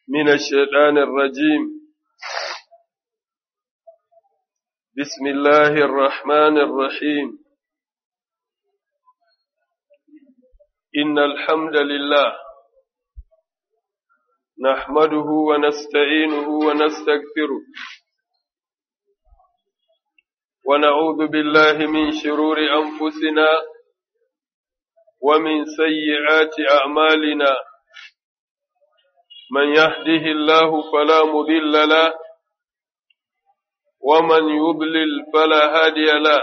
من الشيطان الرجيم بسم الله الرحمن الرحيم إن الحمد لله نحمده ونستعينه ونستغفره ونعوذ بالله من شرور أنفسنا ومن سيئات أعمالنا من يهده الله فلا مضل له ومن يضلل فلا هادي له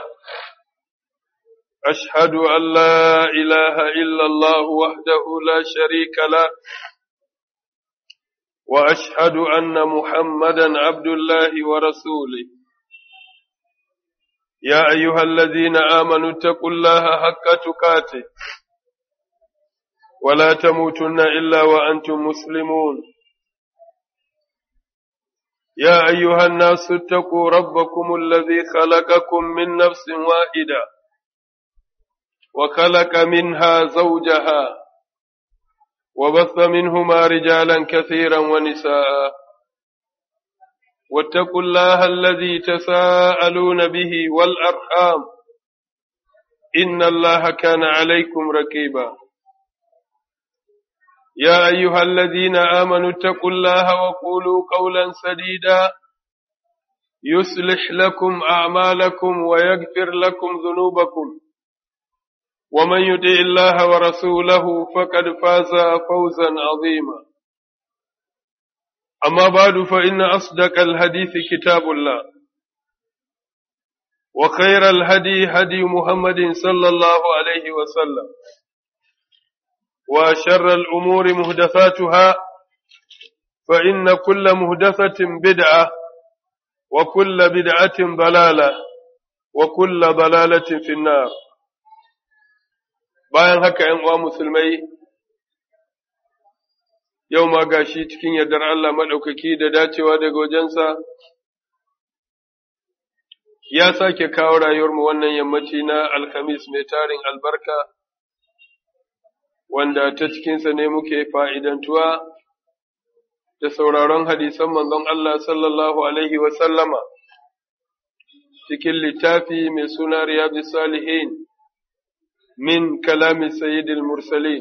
أشهد أن لا إله إلا الله وحده لا شريك له وأشهد أن محمدا عبد الله ورسوله يا أيها الذين آمنوا اتقوا الله حق تقاته ولا تموتن إلا وأنتم مسلمون يا أيها الناس اتقوا ربكم الذي خلقكم من نفس واحدة وخلق منها زوجها وبث منهما رجالا كثيرا ونساء واتقوا الله الذي تساءلون به والأرحام إن الله كان عليكم ركيبا يا أيها الذين آمنوا اتقوا الله وقولوا قولا سديدا يصلح لكم أعمالكم ويغفر لكم ذنوبكم ومن يطع الله ورسوله فقد فاز فوزا عظيما أما بعد فإن أصدق الحديث كتاب الله وخير الهدي هدي محمد صلى الله عليه وسلم وشر الأمور مهدثاتها فإن كل مهدثة بدعة وكل بدعة ضلالة وكل ضلالة في النار bayan haka ‘yan uwa musulmai yau ma gashi cikin yardar Allah maɗaukaki da dacewa daga wajensa ya sake kawo rayuwarmu wannan yammaci na alhamis mai tarin albarka wanda ta cikinsa ne muke fa'idantuwa da sauraron hadisan manzon Allah sallallahu Alaihi wasallama cikin littafi mai suna Riyadu Salihin min kalami Sayyidil Mursalin,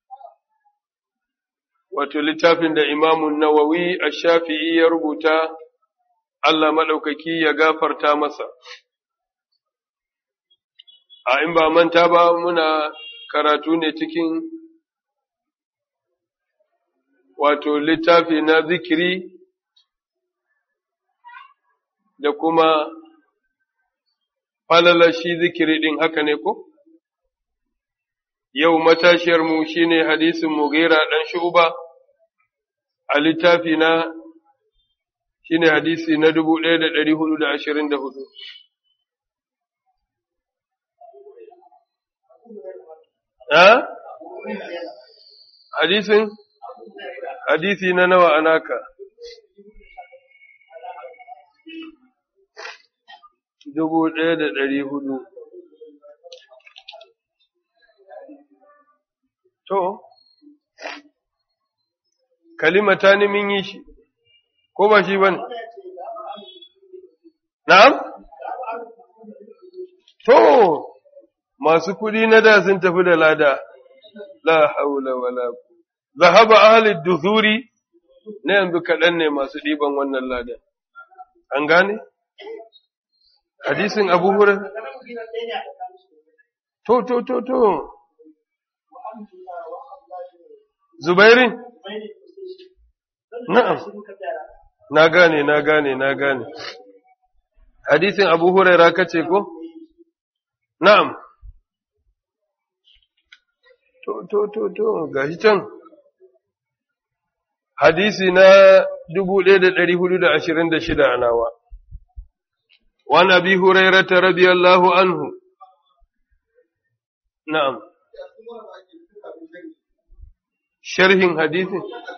wato littafin da imamun Nawawi a shafi'i ya rubuta Allah maɗaukaki ya gafarta masa. A in ba manta ba muna karatu ne cikin wato littafi na zikiri da kuma falala shi zikiri ɗin haka ne ko? Yau matashiyarmu shi ne hadisin Mughira ɗan shuba a littafi na shi ne hadisi na dubu ɗaya da ɗari hudu da ashirin da hudu. Ha? Hadisin? hadisi na nawa anaka dubu ɗaya da ɗari hudu to kalimata ni min yi shi ko ba shi bane na'am to masu kuɗi na da sun tafi da lada la haula wala quwwata zahaba ahalid duzuri na yanzu kaɗan ne masu ɗiban wannan ladan. An gane? Hadisin Abu Hurairah To, to, to, to. Zubairin? Na'am. Na gane, na gane, na gane. Hadisin Abu Hurairah kace ko? Na'am. To, to, to, to, gashi can. hadisi na dubu ɗaya da ɗari hudu da ashirin da shida a nawa. Wa nabi Hurairata radiyallahu anhu. Na'am. Sharhin hadisi?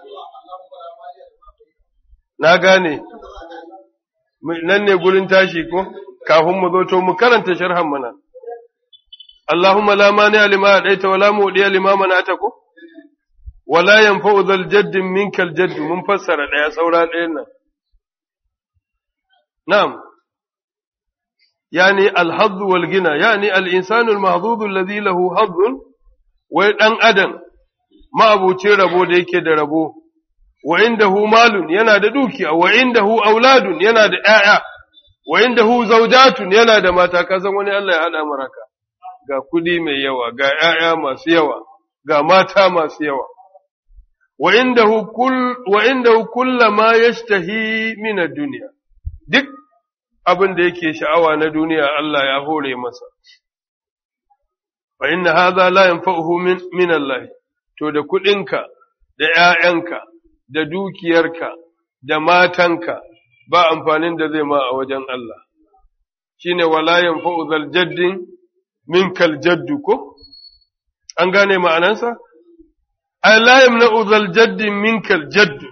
Na gane, nan ne gurin tashi ko, kafin mu zo to mu karanta sharhan mana. Allahumma la mani lima ɗaita wa la muɗiya lima manata ko? wala yanfa'u zal jaddin minkal jaddu mun fassara ɗaya saura ɗayan nan na'am yani al-hadd wal gina yani al-insanu al-mahdhud alladhi lahu hadd wai dan adam ma'abucin rabo da yake da rabo wa indahu malun yana da dukiya wa indahu auladun yana da ƴaƴa wa indahu zawjatun yana da mata ka san wani Allah ya hada maraka ga kudi mai yawa ga ƴaƴa masu yawa ga mata masu yawa wa indahu kull wa indahu kullama yashtahi min ad-dunya duk abin da yake sha'awa na duniya Allah ya hore masa fa inna hadha la yanfa'uhu min min Allah to da kudinka da ƴaƴanka da dukiyarka da matanka ba amfanin da zai ma a wajen Allah shine wala yanfa'u zal jaddin minkal jaddu ko an gane ma'anansa ay la yamna'u zal jaddin minkal jaddu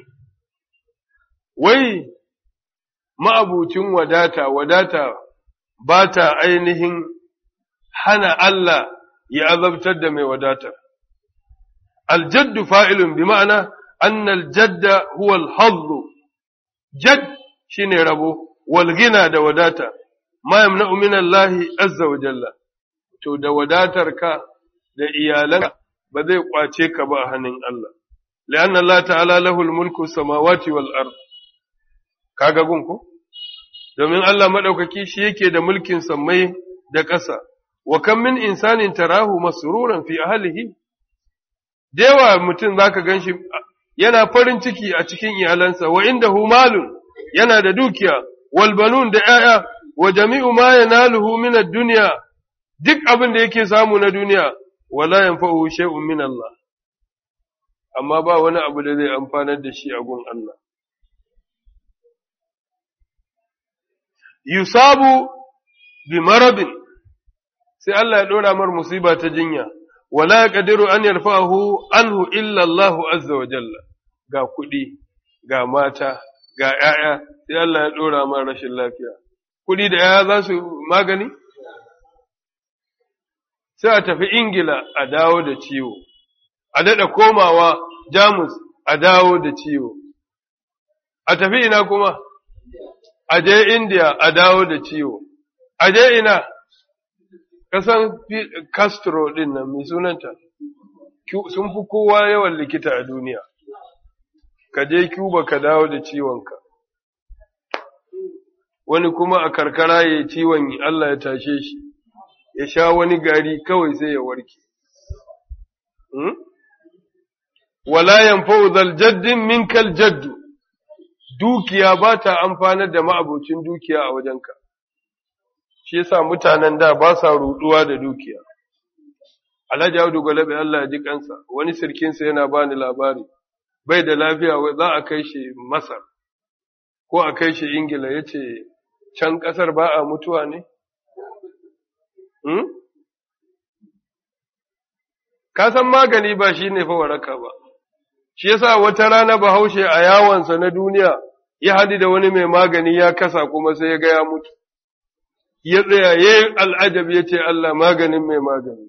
wai ma'abucin wadata wadata ba ta ainihin hana Allah ya azabtar da mai wadata aljaddu fa'ilun bi ma'ana annal jadda huwa al jadd shine rabo wal gina da wadata ma yamna'u min Allah azza wa jalla to da wadatarka da iyalanka ba zai kwace ka ba a hannun Allah li'anna Allah ta'ala lahul mulku samawati wal ard kaga gun ko domin Allah madaukaki shi yake da mulkin sammai da ƙasa wa kam min insanin tarahu masruran fi ahlihi dewa mutum zaka ganshi yana farin ciki a cikin iyalansa wa indahu malun yana da dukiya wal banun da 'ya'ya wa jami'u ma yanaluhu min ad-dunya duk abin da yake samu na duniya wala yanfa'uhu shay'un min Allah amma ba wani abu da zai amfanar da shi a gun Allah yusabu bi maradin sai Allah ya dora mar musiba ta jinya wala yaqdiru an yarfa'ahu anhu illa Allah azza wa jalla ga kuɗi ga mata ga ‘ya'ya sai Allah ya dora mar rashin lafiya kuɗi da ‘ya'ya za su magani sai a tafi Ingila a dawo da ciwo, a daɗa komawa Jamus a dawo da ciwo, a tafi ina kuma, a je India a dawo da ciwo, a je ina, kasan Castro ɗin nan mai sunanta, sun fi kowa yawan likita a duniya, ka je Cuba ka dawo da ciwonka. Wani kuma a karkara ya ciwon Allah ya tashe shi. ya sha wani gari kawai sai ya warke. Wala yanfa'u zal jaddin minkal jaddu, dukiya ba ta amfanar da ma'abocin dukiya a wajenka, shi yasa mutanen da ba sa ruɗuwa da dukiya. Alhaji Audu Gwalabe Allah ya ji kansa, wani sirkinsa yana bani labari, bai da lafiya za a kai shi Masar, ko a kai shi Ingila ya ce, can ƙasar ba a mutuwa ne? Ka san magani ba shi ne fa waraka ba, shi yasa wata rana bahaushe a yawonsa na duniya ya haɗu da wani mai magani ya kasa kuma sai ya ga ya mutu. Ya tsaya ya yi al'ajab ya ce Allah maganin mai magani.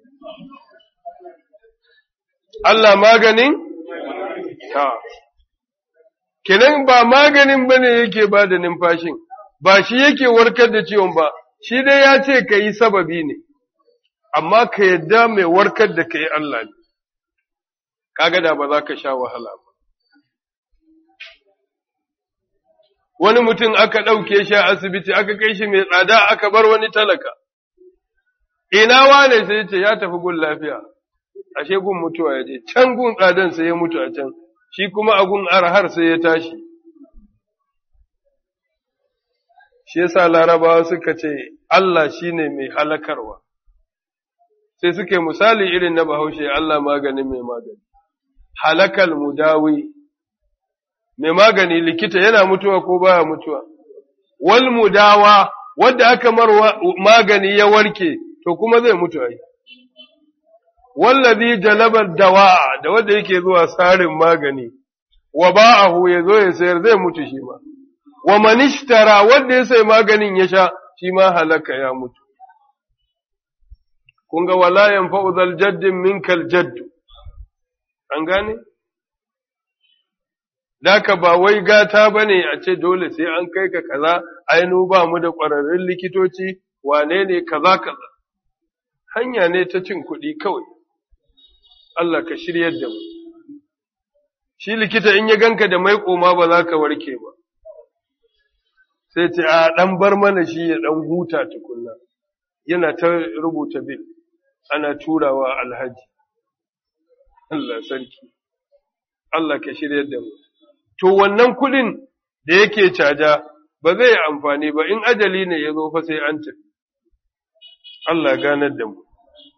Allah maganin? Ta. Kenan ba maganin ba ne yake ba da numfashin, ba shi yake warkar da ciwon ba, shi dai ya ce ka yi sababi ne, amma ka yadda mai warkar da ka yi Allah ne, kaga da ba za ka sha wahala ba. Wani mutum aka ɗauke shi a asibiti aka kai shi mai tsada aka bar wani talaka, ina wane sai ce ya tafi gun lafiya, ashe gun mutuwa ya je, can gun tsadan sai ya mutu a can, shi kuma a gun arhar sai ya tashi. shi yasa larabawa suka ce Allah shine mai halakarwa sai suke misali irin na bahaushe Allah maganin mai magani halakal mudawi mai magani likita yana mutuwa ko baya mutuwa wal mudawa wanda aka marwa magani ya warke to kuma zai mutu ai wallazi jalaba dawa da wanda yake zuwa sarin magani wa ba'ahu yazo ya sayar zai mutu shi ma wa manishtara wanda ya sai maganin ya sha shi ma halaka ya mutu. Kun ga wala yanfa'u zal jaddin minkal jaddu, an gane? Daka ba wai gata ba ne a ce dole sai an kai ka kaza, ainu ba mu da ƙwararrun likitoci, wane ne kaza kaza. Hanya ne ta cin kuɗi kawai. Allah ka shiryar da mu. Shi likita in ya ganka da mai koma ba za ka warke ba. Sai ce, a ɗan bar mana shi ya ɗan huta tukunna. Yana ta rubuta bil, ana turawa alhaji. Allah sarki. Allah ka shiryar da mu. to wannan kuɗin da yake caja ba zai yi amfani ba in ajali ne ya zo fa sai an tafi. Allah ganar da mu.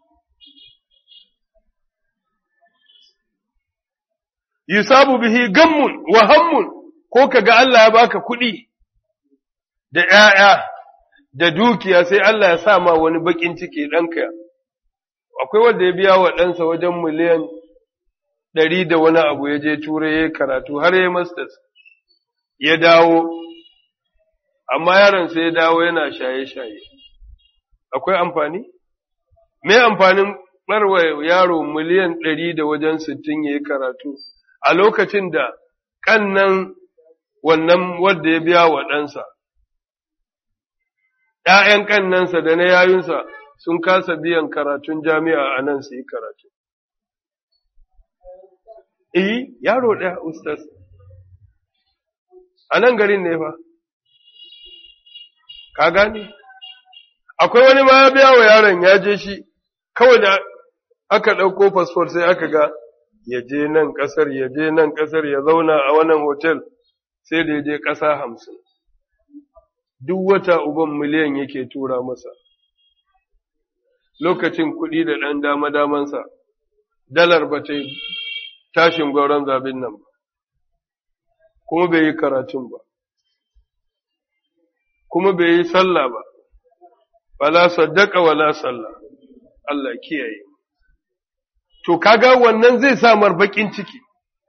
Yusabu bihi gammun wa hammun ko ka ga Allah ya baka kuɗi da ‘ya'ya da dukiya sai Allah ya sa ma wani baƙin ciki ɗanka. Akwai wanda ya biya wa ɗansa wajen miliyan ɗari da wani abu ya je turai ya karatu har ya masters ya dawo, amma yaron sai ya dawo yana shaye-shaye. Akwai amfani? Me amfanin ɓarwa yaro miliyan ɗari da wajen sittin ya yi karatu a lokacin da ƙannan wannan wadda ya biya wa ɗansa, ‘ya'yan ƙannansa da na yayunsa sun kasa biyan karatun jami'a a nan su yi karatu. Eh, yaro ɗaya, Ustaz. A nan garin ne fa. Ka gane? Akwai wani ma ya biya wa yaron ya je shi, kawai da aka ɗauko fasfor sai aka ga ya je nan ƙasar, ya je nan ƙasar, ya zauna a wannan hotel, sai da ya je ƙasa hamsin. Duk wata uban miliyan yake tura masa. Lokacin kuɗi da ɗan dama-damansa, dalar ba ta yi tashin gwauron zabin nan ba, kuma bai yi karatun ba, kuma bai yi sallah ba, wala saddaka wala sallah, Allah kiyaye. To, kaga wannan zai samar baƙin ciki,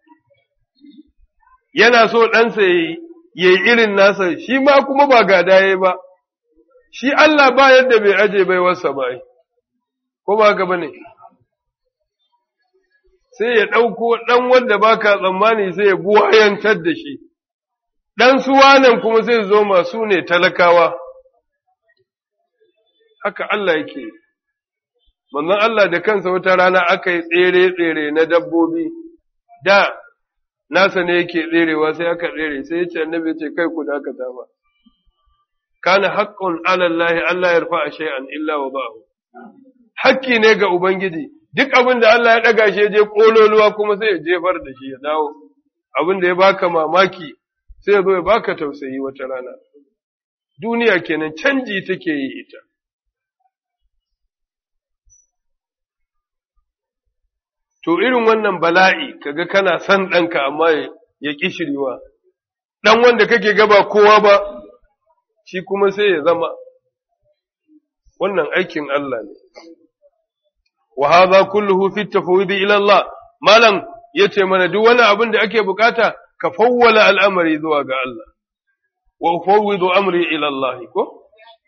yana so ɗansa ya yi irin nasa, shi ma kuma ba gada ya ba, shi Allah ba yadda bai aje bai wasa ba, ko ba gaba ne. sai ya ɗauko ɗan wanda ba ka tsammani sai ya buwayantar da shi, ɗan suwanan kuma sai zo masu ne talakawa, haka Allah yake, manzon Allah da kansa wata rana aka yi tsere-tsere na dabbobi, da nasa ne yake tserewa sai aka tsere, sai ya ce annabi ce kai ku dakata ba. Kana haƙƙun alallahi Allah ya rufa a shay'an illa wa ba'ahu. Hakki ne ga Ubangiji, duk abin da Allah ya ɗaga shi je ƙololuwa kuma sai ya jefar da shi ya dawo, abin da ya baka mamaki sai ya zo ya baka tausayi wata rana. Duniya kenan canji take yi ita. To irin wannan bala'i kaga kana son ɗanka amma ya ƙi shiriwa, ɗan wanda kake gaba kowa ba, shi kuma sai ya zama, wannan aikin Allah ne. وهذا كله في التفويض إلى الله مالن yace mana duk wani abin da ake bukata ka fawwala al'amari zuwa ga Allah wa ufawwidu amri ila Allah ko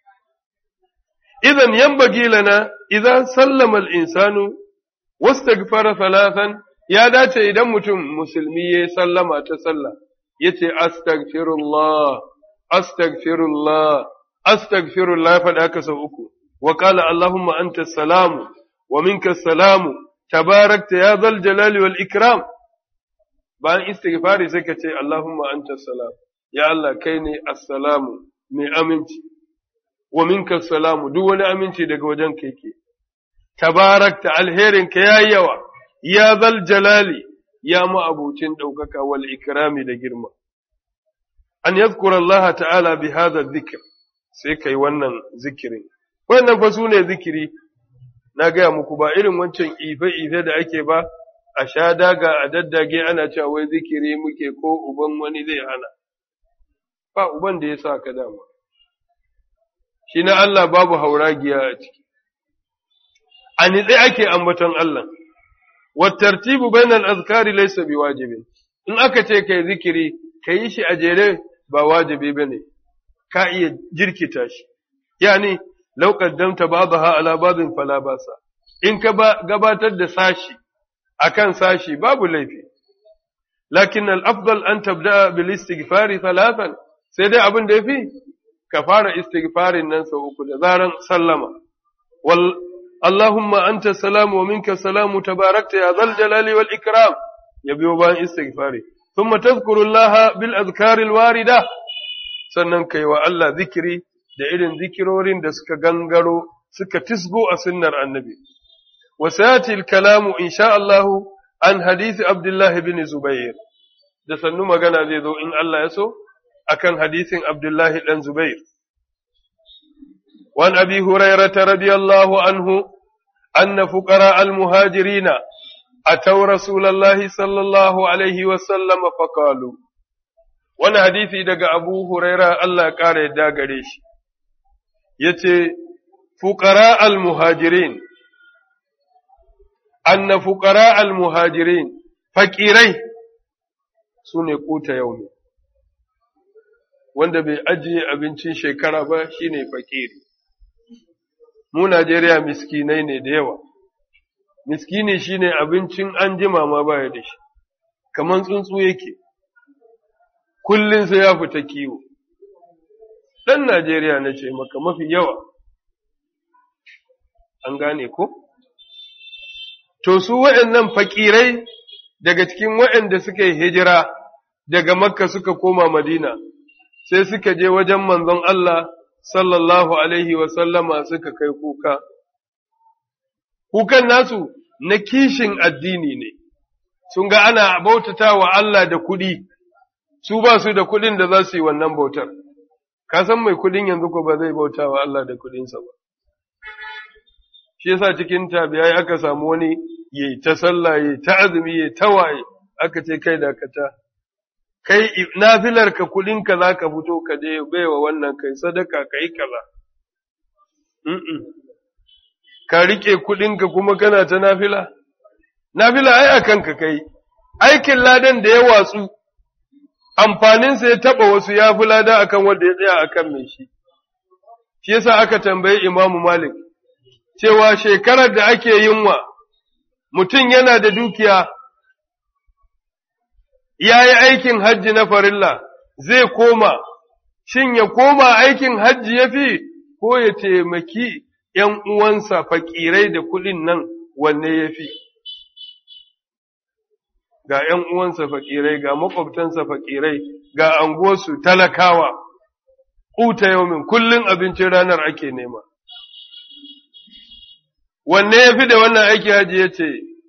idan yanbaghi lana idan sallama al-insanu wastaghfara thalathan ya dace idan mutum musulmi ya sallama ta sallah yace astaghfirullah astaghfirullah astaghfirullah faɗa ka sau uku wa qala allahumma anta salamu ومنك السلام تباركت يا ذا الجلال والإكرام bayan istighfari sai ka ce Allahumma anta salam ya Allah kai ne assalamu mai aminci wa minka salamu duk wani aminci daga wajen kai ke tabarakta alherin ka yayi yawa ya zal jalali ya ma'abucin ɗaukaka wal ikrami da girma an yadhkura Allah ta'ala bi hadha dhikr sai kai wannan zikirin wannan fa sune zikiri na gaya muku ba irin wancan ife-ife da ake ba, a sha daga a daddage ana cewa wai zikiri muke ko uban wani zai hana, ba uban da ya sa ka dama. Shi na Allah babu hauragiya a ciki, a nitse ake ambaton Allah, wattartibu bainal azkari laysa bi wajibin, in aka ce kai zikiri, ka yi shi a jere ba wajibi ba ne, ka iya jirkita shi, yani lau qaddamta ba'daha ala ba'din fala basa in ka gabatar da sashi akan sashi babu laifi lakin al-afdal an tabda bil istighfari thalathan sai dai abin da yafi ka fara istighfarin nan sau uku da zaran sallama wal Allahumma anta salamu wa minka salamu tabarakta ya zal jalali wal ikram ya biyo bayan istighfari thumma tadhkuru Allah bil azkari al warida sannan kai wa Allah zikiri da irin zikirorin da suka gangaro suka tisgo a sunnar annabi wa sayati al kalamu insha Allah an hadisi Abdullah bin Zubair da sannu magana zai zo in Allah ya so akan hadisin Abdullah dan Zubair وعن أبي هريرة رضي الله عنه أن فقراء المهاجرين أتوا رسول الله صلى الله عليه وسلم فقالوا وانا حديثي دقى أبو هريرة الله قال دا قريش يتي فقراء المهاجرين أن فقراء المهاجرين فكيري سنة قوت يومي wanda bai ajiye abincin shekara ba shine fakiri mu Najeriya miskinai ne da yawa, miskini shi ne abincin an jima ma baya da shi, kamar tsuntsu yake, kullum sai ya fita kiwo. Ɗan Najeriya na ce maka mafi yawa, an gane ko? To, su waɗannan fakirai daga cikin waɗanda suka yi hijira daga Makka suka koma Madina, sai suka je wajen manzon Allah sallallahu alaihi sallama suka kai kuka. Kukan nasu na kishin addini ne, sun ga ana bautata wa Allah da kuɗi, su ba su da kuɗin da za su yi wannan bautar. Ka san mai kuɗin yanzu ko ba zai bauta wa Allah da kuɗinsa ba. Shi yasa cikin tabiyai aka samu wani yi ta sallah, yi ta azumi, yi ta waye, aka ce kai dakata. kai nafilar ka kudinka za ka fito ka je baiwa wannan kai sadaka ka yi kaza. Ka riƙe kudinka kuma kana ta nafila? Nafila ai a kanka kai, aikin ladan da ya watsu, amfaninsa ya taɓa wasu ya fi lada akan wanda ya tsaya akan mai shi. Shi yasa aka tambayi Imamu Malik, cewa shekarar da ake yinwa, mutum yana da dukiya, ya yi aikin hajji na farilla zai koma, shin ya koma aikin hajji ya fi ko ya taimaki ’yan uwansa fakirai da kuɗin nan wanne ya fi. Ga ’yan uwansa fakirai, ga makwabtansa fakirai, ga anguwarsu talakawa, ƙuta yaumin kullum abincin ranar ake nema. Wanne ya fi da wannan aiki hajji ya ce,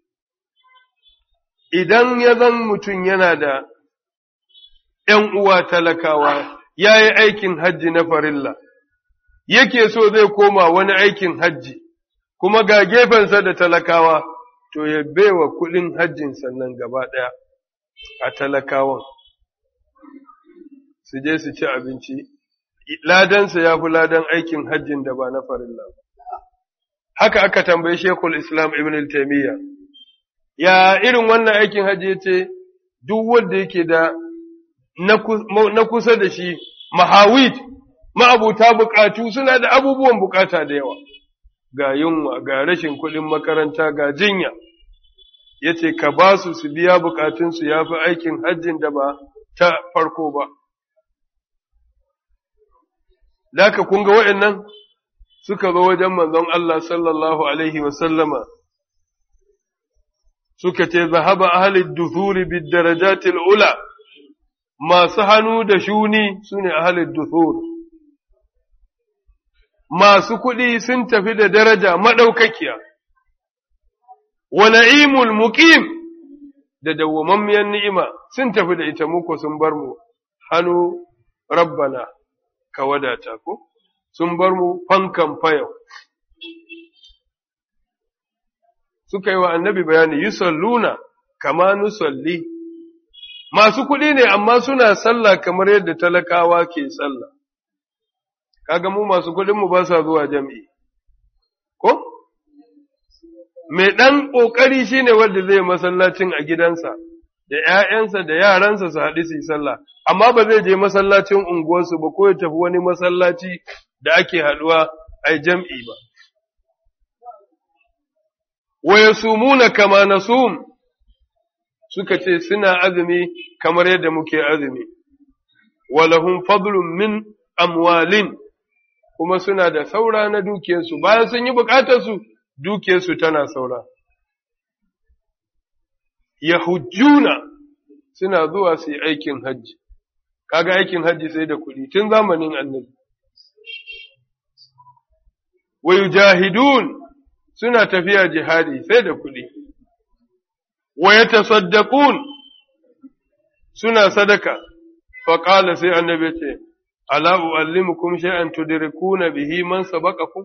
idan ya zan mutum yana da ’yan uwa talakawa, ya yi aikin hajji na farilla, yake so zai koma wani aikin hajji, kuma ga gefensa da talakawa, to ya baiwa kuɗin hajjin sannan gaba ɗaya a talakawan, su je su ci abinci, ladansa ya fi ladan aikin hajjin da ba na farilla. Haka aka tambayi Shekul Islam Ibn Taymiyya. ya irin wannan aikin hajji ya ce, duk wanda yake da na kusa da shi, mahawit, ma'abuta bukatu suna da abubuwan bukata da yawa, ga yunwa, ga rashin kuɗin makaranta, ga jinya, ya ce, ka ba su su biya bukatunsu ya fi aikin hajjin da ba ta farko ba. Daka kun ga waɗannan suka zo wajen manzon Allah sallallahu Alaihi wasallama. suka ce zahaba ahalid duthuri bid darajatil ula masu hannu da shuni sune ahalid duthur masu kuɗi sun tafi da daraja madaukakiya wa na'imul muqim da dawwamammiyar ni'ima sun tafi da ita muku sun bar mu hannu rabbana ka wadata ko sun bar mu fankan fayau suka yi wa annabi bayani yusalluna kama nusalli masu kuɗi ne amma suna sallah kamar yadda talakawa ke sallah kaga mu masu kuɗin mu ba sa zuwa jam'i ko mai ɗan ƙoƙari shine wanda zai masallacin a gidansa da ‘ya'yansa da yaransa su haɗu su yi sallah amma ba zai je masallacin unguwarsu ba ko ya tafi wani masallaci da ake haɗuwa a jam'i ba wa yasumuna kama nasum suka ce suna azumi kamar yadda muke azumi walahum fadlun min amwalin kuma suna da saura na dukiyarsu bayan sun yi bukatarsu dukiyarsu tana saura yahujjuna suna zuwa su yi aikin hajji kaga aikin hajji sai da kuɗi tun zamanin annabi wa yujahidun suna tafiya jihadi sai da kuɗi wa yatasaddaqun suna sadaka fa qala sai annabi ce ala uallimukum shay'an tudrikuna bihi man sabaqakum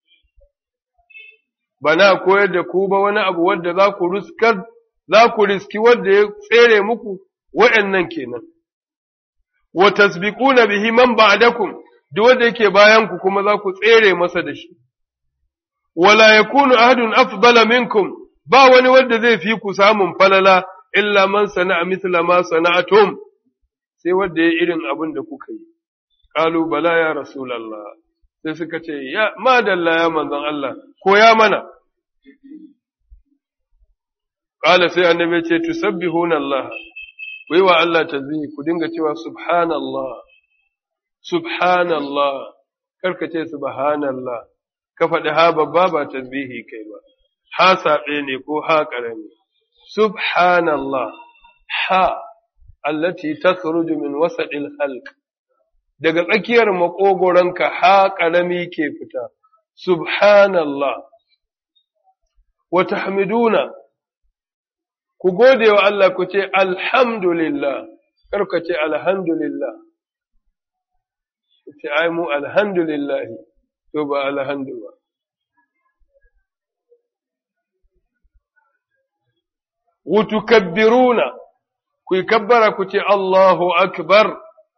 bana koyar da ku ba wani abu wanda za ku ruskar za ku riski wanda ya tsere muku wa'annan kenan wa tasbiquna bihi man ba'dakum duk wanda yake bayan ku kuma za ku tsere masa da shi wala yakunu ahadun afdala minkum ba wani wanda zai fi ku samun falala illa man sana'a mithla ma sana'atum sai wanda ya irin abin da kuka yi qalu bala ya rasulullah sai suka ce ya madalla ya manzon Allah ko ya mana qala sai annabi ce tusabbihuna Allah wai wa Allah tasbihi ku dinga cewa subhanallah subhanallah karka ce subhanallah ka faɗi ha babba ba tasbihi kai ba ha saɓe ne ko ha ƙarami subhanallah ha allati takhruju min wasaɗil halq daga tsakiyar maƙogoronka ha ƙarami ke fita subhanallah wa tahmiduna ku gode wa Allah ku ce alhamdulillah kar ka ce alhamdulillah ku ce ai mu alhamdulillah to ba alhamdu ba wutukabbiruna ku yi kabbara ku ce Allahu akbar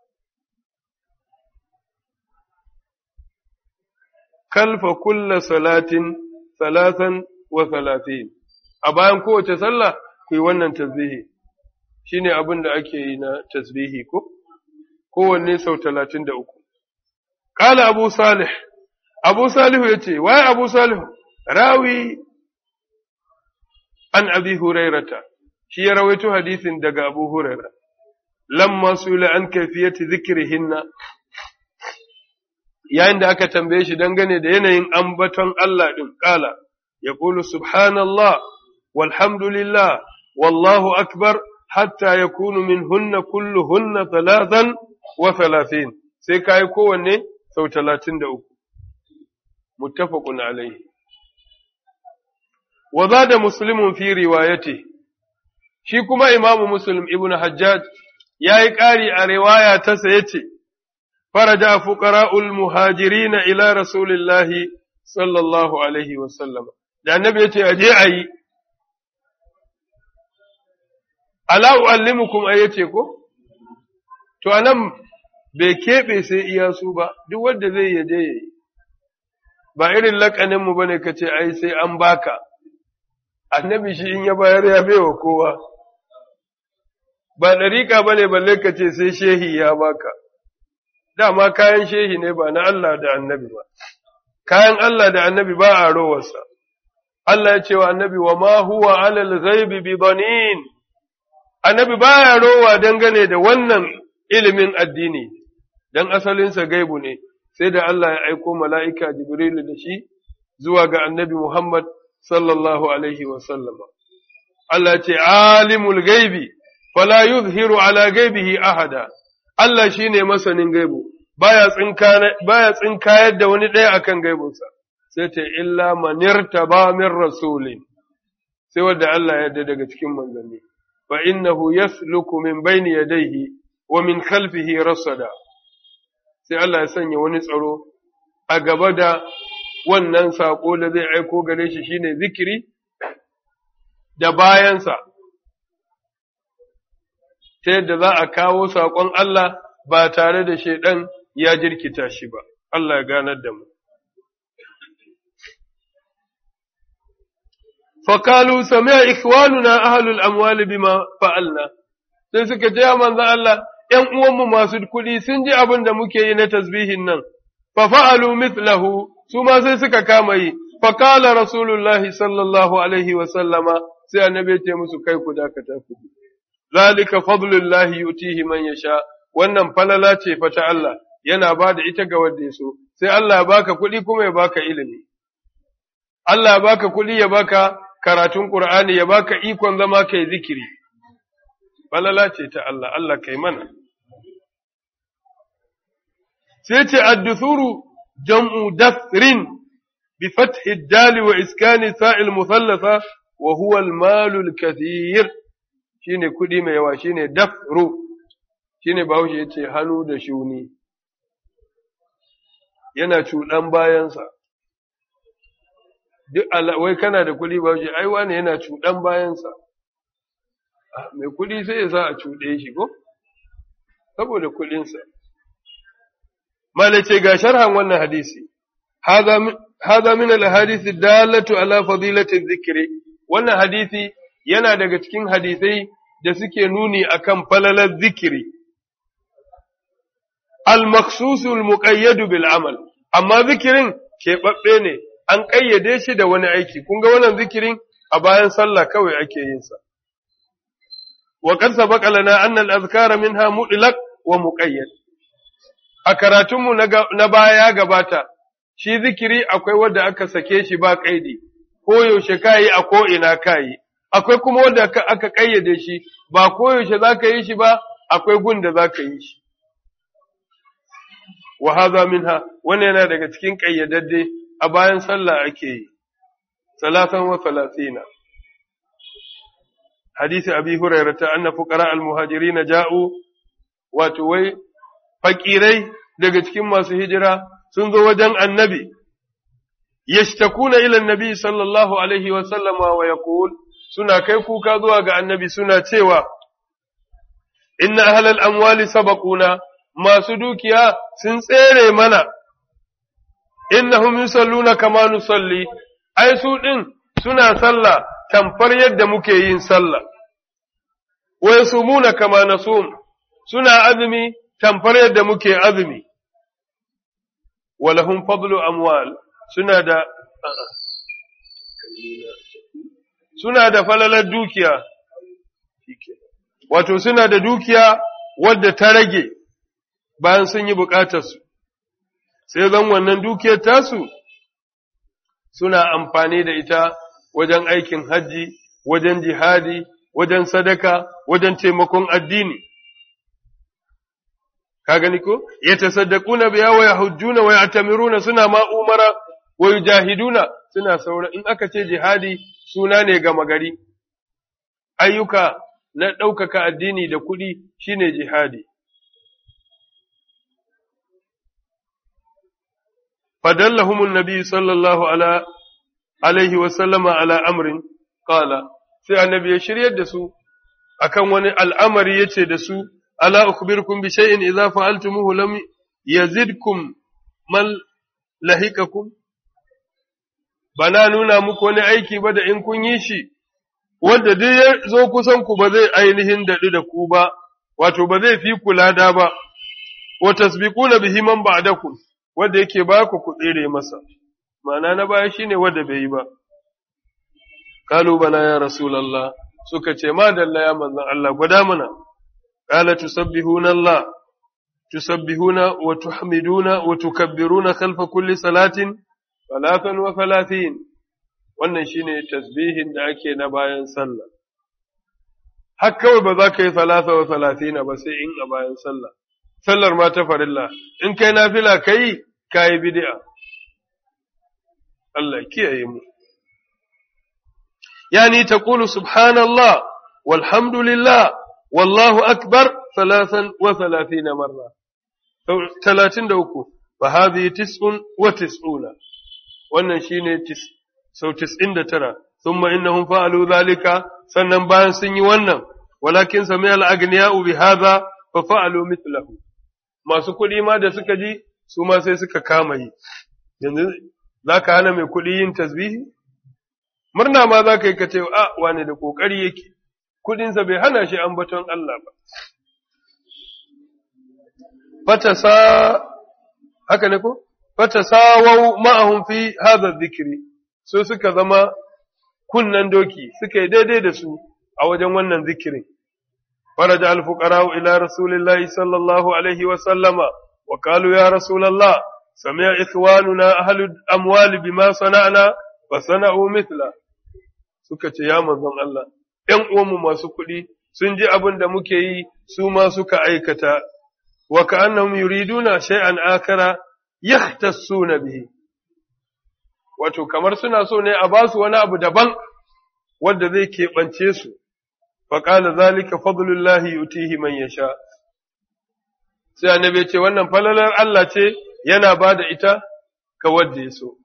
kalfa kulla salatin salatan wa salatin a bayan kowace sallah ku yi wannan tasbihi shine abin da ake yi na tasbihi ko kowanne sau talatin da uku Kala Abu Salih Abu Salihu ya ce, Waye Abu Salihu, rawi an abi hurairata, shi ya rawaito hadisin daga Abu Huraira, lamma su an kaifiyati zikirihinna, yayin da aka tambaye shi dangane da yanayin ambaton Allah ɗin ƙala, ya ƙulu Subhanallah, walhamdulillah, wallahu akbar, hatta ya kunu min hunna kullu hunna talatan wa talatin, sai ka yi kowanne sau talatin da uku. متفق عليه وزاد مسلم في روايته shi kuma imamu muslim ibn hajjaj ya yi ƙari a riwaya ta ya ce, faraja fuqara'ul muhajirina ila rasulillahi sallallahu alaihi wasallam da annabi ya ce a je a yi ala uallimukum ai yace ko to anan bai keɓe sai iya su ba duk wanda zai yaje yayi ba irin lakaninmu ba ne ka ce, ai, sai an baka, annabi shi in ya bayar ya baiwa kowa, ba ɗariƙa ba ne balle ka ce sai shehi ya baka, dama kayan shehi ne ba na Allah da annabi ba, kayan Allah da annabi ba a rowarsa, Allah ya ce wa annabi wa ma huwa alal ghaibi bi banin annabi baya rowa dangane da wannan ilimin addini, dan asalinsa gaibu ne. sai da Allah ya aiko mala'ika Jibrilu da shi zuwa ga annabi Muhammad sallallahu Alaihi wasallama. Allah ce, Alimul gaibi, fala yuzhiru ala gaibihi ahada, Allah shi ne masanin gaibu, baya tsinkayar da wani ɗaya akan gaibunsa, sai ce, Illa manirta ba min rasulin, sai wadda Allah ya daga cikin manzanni, fa innahu yasluku min bayni yadayhi wa min khalfihi rasada. sai Allah ya sanya wani tsaro a gaba da wannan saƙo da zai aiko gare shi shine zikiri da bayansa, ta yadda za a kawo saƙon Allah ba tare da shaiɗan ya jirkita shi ba, Allah ya ganar da mu. Fakalu sami'a ikhwanuna ahlul amwali bima fa'alna, sai suka ce manzo Allah, ’yan uwanmu masu kuɗi sun ji abin da muke yi na tasbihin nan, fa fa'alu mithlahu su ma sai suka kama yi, fa kala Rasulullahi sallallahu alaihi wa sallama sai annabi ce musu kai ku dakata ku. zalika fadlullahi yutihi man yasha wannan falala ce fa ta Allah yana ba da ita ga wanda ya so sai Allah ya baka kuɗi kuma ya baka ilimi Allah ya baka kuɗi ya baka karatun Qur'ani ya baka ikon zama kai zikiri falala ce ta Allah Allah kai mana sai ce ad-duthuru jam'u dathrin bi fathi ad-dal wa iskani sa'il muthallatha wa huwa al-malu al-kathir shine kuɗi mai yawa shine dafru shine bahaushe yace hannu da shuni yana cuɗan bayansa duk wai kana da kuɗi bahaushe ai wani yana cuɗan bayansa mai kuɗi sai ya sa a cuɗe shi ko saboda kuɗinsa malace ga sharhan wannan hadisi هذا من الأحاديث الدالة على فضيلة الذكر wannan hadisi yana daga cikin hadisai da suke nuni akan falalar zikiri al-maksusul muqayyadu bil amal amma zikirin keɓaɓɓe ne an ƙayyade shi da wani aiki kun ga wannan zikirin a bayan sallah kawai ake yin sa wa qad sabaqa lana anna al-azkara minha mutlaq wa muqayyad a karatunmu na baya gabata shi zikiri akwai wanda aka sake shi ba kaidi ko yaushe kayi a ko ina kayi akwai kuma wanda aka kayyade shi ba ko yaushe zaka yi shi ba akwai gun da zaka yi shi wa hadha minha wannan yana daga cikin kayyadadde a bayan sallah ake yi salatan wa salatina hadisi abi hurairah ta anna fuqara al muhajirin ja'u wato wai fakirai daga cikin masu hijira sun zo wajen annabi yashtakuna ila annabi sallallahu alaihi wa sallama wa yaqul suna kai kuka zuwa ga annabi suna cewa inna ahlal amwali sabaquna masu dukiya sun tsere mana innahum yusalluna kama nusalli ai su din suna sallah tamfar yadda muke yin sallah wa yasumuna kama nasum suna azumi tamfar yadda muke azumi walahum fadlu amwal suna da suna da falalar dukiya wato suna da dukiya wadda ta rage bayan sun yi bukatarsu sai zan wannan dukiyar tasu suna amfani da ita wajen aikin hajji wajen jihadi wajen sadaka wajen taimakon addini ka gani ko yatasaddaquna biya wa yahujjuna wa ya'tamiruna suna ma umara wa yujahiduna suna saura in aka ce jihadi suna ne ga magari ayyuka na ɗaukaka addini da kuɗi shine jihadi فدلهم النبي صلى الله على عليه وسلم على أمر قال sai annabi ya shiryar da su akan wani al'amari yace da su ala ukhbirukum bi shay'in idza fa'altumuhu lam yazidkum mal lahikakum bana nuna muku wani aiki ba da in kun yi shi wanda duk ya zo kusan ku ba zai ainihin daɗu da ku ba wato ba zai fi kula da ba wa tasbiquna bihi man ba'dakum wanda yake ba ku ku tsere masa ma'ana na baya shine wanda bai yi ba kalu bala ya rasulullah suka ce ma dalla ya manzon Allah gwada mana qala tusabbihuna Allah tusabbihuna wa tuhmiduna wa tukabbiruna khalfa kulli salatin salatan wa salatin wannan shine tasbihin da ake na bayan sallah har kawai ba za ka yi salasa wa salatina ba sai in a bayan sallah sallar ma ta farilla in kai nafila kai kayi bid'a Allah kiyaye mu yani taqulu subhanallah walhamdulillah wallahu akbar thalathan wa thalathina marra 33 fa hadhihi tis'un wa tis'una wannan shine sau 99 thumma innahum fa'alu dhalika sannan bayan sun yi wannan walakin sami al-aghniya'u bi hadha fa fa'alu mithlahu masu kuɗi ma da suka ji su ma sai suka kama yi yanzu za ka hana mai kuɗi yin tasbihi murna ma za ka yi ka ce a wane da ƙoƙari yake kuɗinsa bai hana shi ambaton Allah ba fata sa haka ne ko fata sawau ma'ahum fi hadha dhikri so suka zama kunnan doki suka yi daidai da su a wajen wannan zikirin فرجع الفقراء إلى رسول الله صلى الله عليه وسلم وقالوا يا رسول الله سمع إخواننا أهل الأموال بما صنعنا فصنعوا مثله suka ce ya manzon Allah ‘yan uwanmu masu kuɗi sun ji abin da muke yi su ma suka aikata wa ka'annahum yuriduna shay'an akara yahtassuna bihi wato kamar suna so ne a ba su wani abu daban wanda zai keɓance su fa qala zalika fadlullahi yutihi man yasha sai annabi ce wannan falalar Allah ce yana ba da ita ga wanda ya so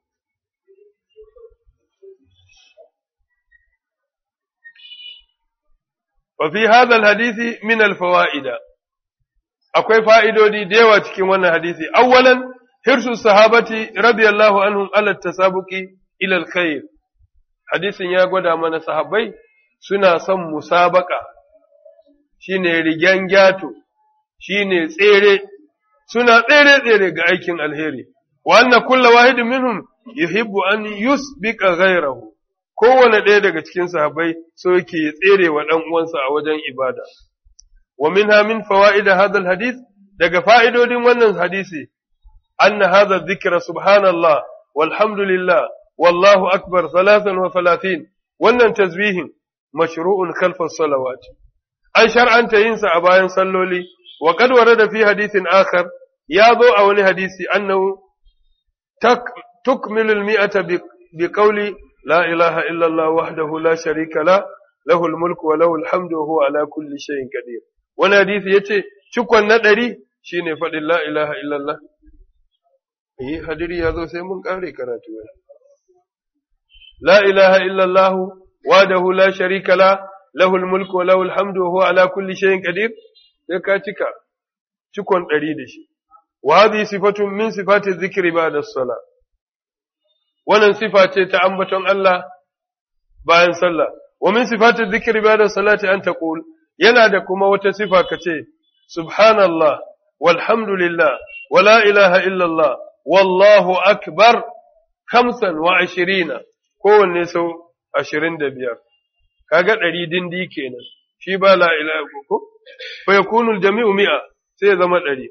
وفي هذا الحديث من الفوائد akwai fa'idodi da yawa cikin wannan hadisi awwalan hirsu sahabati radiyallahu anhum ala tasabuqi ila alkhair hadisin ya gwada mana sahabbai suna son musabaka shine rigen gyato shine tsere suna tsere tsere ga aikin alheri wa anna kullu wahidin minhum yuhibbu an yusbiqa ghayrahu kowane ɗaya daga cikin sahabbai so yake tsere wa ɗan uwansa a wajen ibada. Wa minha min fawa'ida hadha hadith daga fa'idodin wannan hadisi anna hadha dhikra subhanallah walhamdulillah wallahu akbar salatan wa salatin wannan tasbihin mashru'un khalfa salawat an shar'anta yin sa a bayan salloli wa qad warada fi hadithin akhar ya zo a wani hadisi annahu tukmilu al-mi'ata bi qawli لا إله إلا الله وحده لا شريك له له الملك وله الحمد وهو على كل شيء قدير wani hadisi ya ce cikon na ɗari shi ne faɗin la ilaha illallah yi hadiri ya zo sai mun ƙare karatu wani la ilaha illallah wadahu la sharika la lahul mulku wa lahul hamdu wa huwa ala kulli shay'in qadir sai ka cika cikon ɗari da shi wa hadhihi sifatun min sifati dhikri ba'da as-salah wannan sifa ce ta ambaton Allah bayan sallah wa min sifatin dhikri ba'da salati an taqul yana da kuma wata sifa kace subhanallah walhamdulillah wala ilaha illallah wallahu akbar khamsan wa ashirina kowanne sau ashirin da biyar kaga ɗari dindi kenan shi ba la ilaha ko fa yakunu jami'u mi'a sai ya zama ɗari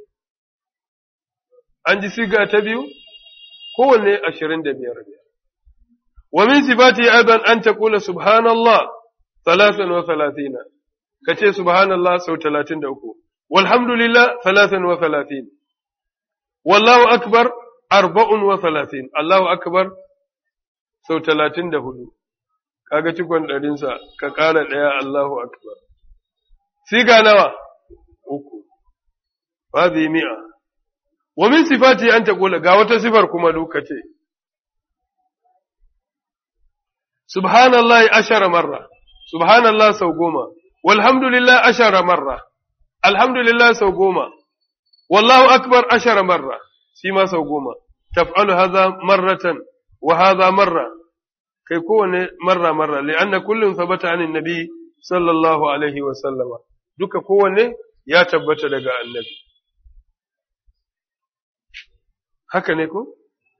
an ji siga ta biyu kowanne ashirin da biyar biyar. Wa min sifati aidan an ta kula subhanallah talatin wa talatina, ka ce subhanallah sau talatin da uku, walhamdulillah talatin wa talatin, wallahu akbar arba'un wa talatin, Allahu akbar sau talatin da hudu, kaga cikon ɗarinsa ka ƙara ɗaya Allahu akbar. Siga nawa? Uku, ba mi'a. wa min sifati an taqula ga wata sifar kuma lokaci subhanallahi ashara marra subhanallah sau goma walhamdulillah ashara marra alhamdulillah sau goma wallahu akbar ashara marra shi ma sau goma taf'alu hadha marratan wa hadha marra kai kowane marra marra li'anna kullun thabata anin nabi sallallahu alaihi wa sallama duka kowanne ya tabbata daga annabi haka ne ko?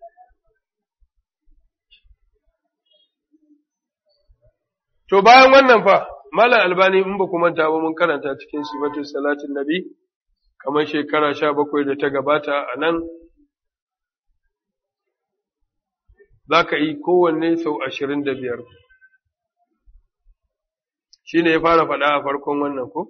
To bayan wannan fa, Malam Albani in ba manta ba mun karanta cikin sifatun salatin nabi, kamar shekara sha bakwai da ta gabata a nan, za ka yi kowanne sau ashirin da biyar. Shi ne ya fara faɗa a farkon wannan ko?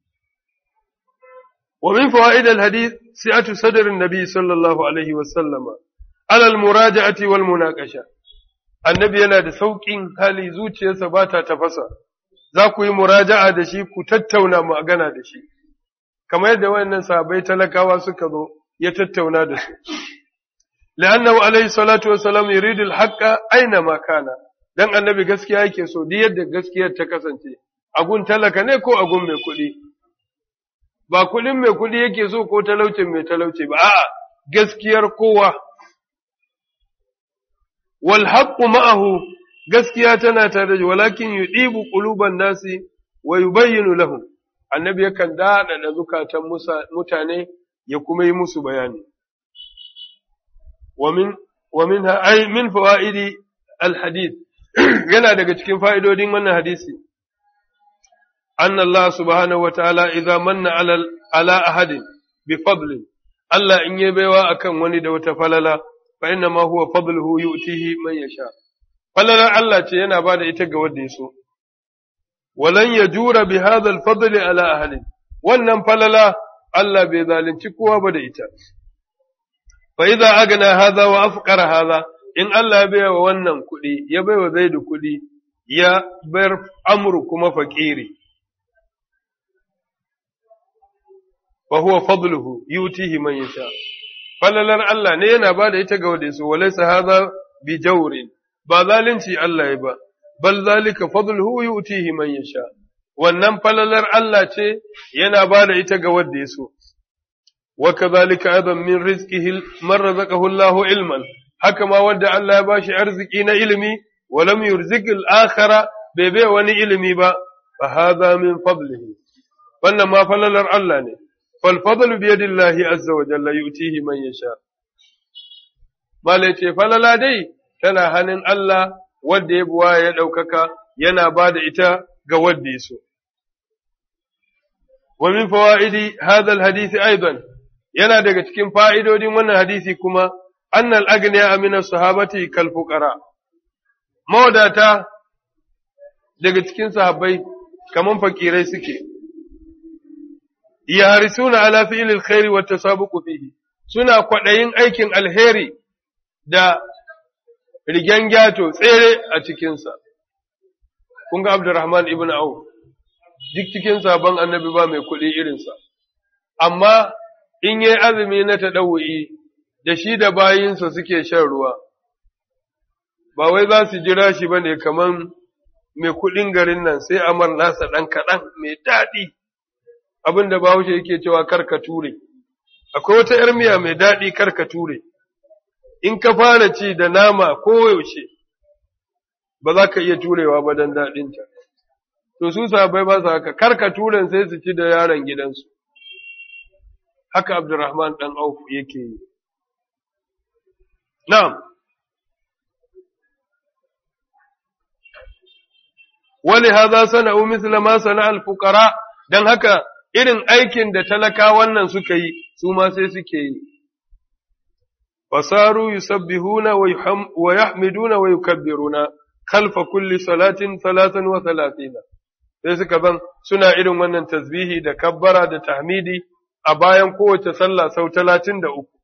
ومن فوائد الحديث سعة صدر النبي صلى الله عليه وسلم على المراجعة والمناقشة النبي yana da sauƙin hali zuciyarsa ba ta tafasa za ku yi muraja'a da shi ku tattauna magana da shi kamar yadda wayannan sahabbai talakawa suka zo ya tattauna da su la'annahu alayhi salatu wassalam yuridu al-haqqa aina ma kana dan annabi gaskiya yake so duk yadda gaskiyar ta kasance agun talaka ne ko agun mai kuɗi ba kuɗin mai kuɗi yake so ko talaucin mai talauci ba, a'a, gaskiyar kowa. Wal haqqu ma'ahu gaskiya tana tare da walakin yudibu quluban nasi wa yubayyinu lahum annabi yakan daɗa da zukatan mutane ya kuma yi musu bayani wa min wa minha ay min fawaidi al hadith yana daga cikin fa'idodin wannan hadisi أن الله سبحانه وتعالى إذا من على على أحد بفضل الله إن يبوا أكن وني دو تفللا فإنما هو فضله يؤتيه من يشاء فللا الله تينا بعد إتقى وديسو ولن يجور بهذا الفضل على أهل wannan falala Allah bai zalunci kowa ba da ita fa idza agna hadha wa afqara hadha in Allah ya baiwa wannan kuɗi ya baiwa Zaidu kuɗi ya bar amru kuma fakiri fa huwa fadluhu yutihi man yasha falalar Allah ne yana bada ita ga wanda yaso walaysa hadha bi jawrin ba zalunci Allah ya ba bal zalika fadluhu yutihi man yasha wannan falalar Allah ce yana bada ita ga wanda yaso wa kadhalika aidan min rizqihi man razaqahu Allahu ilman haka ma wanda Allah ya bashi arziki na ilimi wa lam yurzik al-akhara bai bai wani ilimi ba fa hadha min fadlihi wannan ma falalar Allah ne fal fadlu bi yadillahi azza wa jalla yutihi man yasha malai ce falala dai tana hannun Allah wanda ya buwa ya ɗaukaka yana ba da ita ga wanda ya so. Wa min fawa'idi hadal hadisi aidan yana daga cikin fa'idodin wannan hadisi kuma annal agniya amina sahabati kal fuqara mawadata daga cikin sahabbai kaman fakirai suke yaharisuna ala fi'lil khairi wat tasabuqu fihi suna kwadayin aikin alheri da rigen gyato tsere a cikinsa. Kun ga Abdurrahman ibn Auf, duk cikin sabon annabi ba mai kuɗi irinsa, amma in yi azumi na taɗawu'i da shi da bayinsa suke shan ruwa, ba wai za su jira shi ba ne kamar mai kuɗin garin nan sai amar nasa ɗan kaɗan mai daɗi, abin da bahaushe yake cewa karka ture. Akwai wata ‘yar miya mai daɗi karka ture. in ka fara ci da nama koyaushe ba za ka iya turewa ba don daɗinta. To su sabai ba su haka, karka turen sai su ci da yaron gidansu. Haka Abdurrahman ɗan Auf yake yi. Na'am. Wani haza sana'u misla ma sana alfukara, don haka irin aikin da talaka wannan suka yi, su ma sai suke yi. فصاروا يسبحون ويحمدون ويكبرون خلف كل صلاة ثلاثا وثلاثين sai suka zan suna irin wannan tasbihi da kabbara da tahmidi a bayan kowace sallah sau talatin da uku.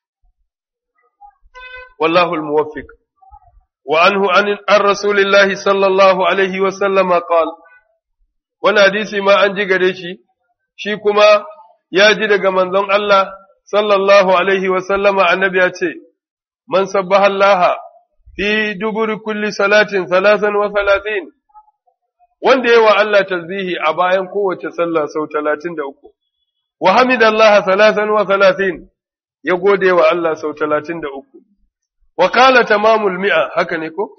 Wallahu al-muwaffiq. Wa anhu an rasulillahi sallallahu alaihi wa sallama qal Wani hadisi ma an ji gare shi, shi kuma ya ji daga manzon Allah sallallahu alaihi wasallama annabi ya ce, Man sabbaha Allah fi duburi kulli salatin salasan wa salatin, wanda yawa Allah tasbihi a bayan kowace sallah sau talatin da uku, wa hamidallaha salasan wa salatin ya gode wa Allah sau talatin da uku, wa kala tamamul mi'a haka ne ko?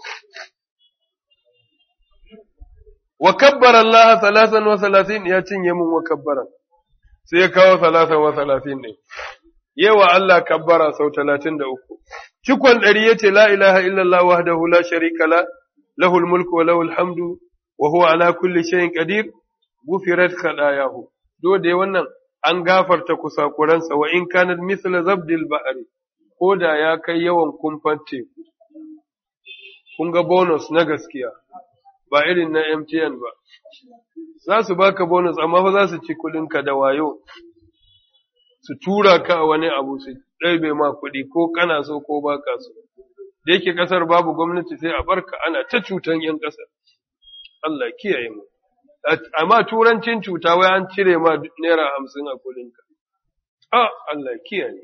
Wa kabbara Allah salasan wa salatin ya cinye mun wa kabbaran. sai ya kawo salatan wa salatin ne, yawa Allah kabbara sau talatin da uku. Cikon ɗari ya ce, La ilaha illallah wahdahu la sharika la, lahul mulku wa lahul hamdu, wa huwa ala kulli shayin qadir, gufirat khadayahu. Do da wannan an gafarta kusakuransa wa in kanat misla zabdil ba'ari, ko da ya kai yawan kumfan teku. Kun ga bonus na gaskiya, ba irin na MTN ba. za su baka bonus amma fa za su ci kuɗinka da wayo su tura ka a wani abu su ɗaibe ma kuɗi ko kana so ko baka so da yake ƙasar babu gwamnati sai a barka ana ta cutan ‘yan ƙasar Allah kiyaye mu amma turancin cuta wai an cire ma naira hamsin a kuɗinka a Allah kiyaye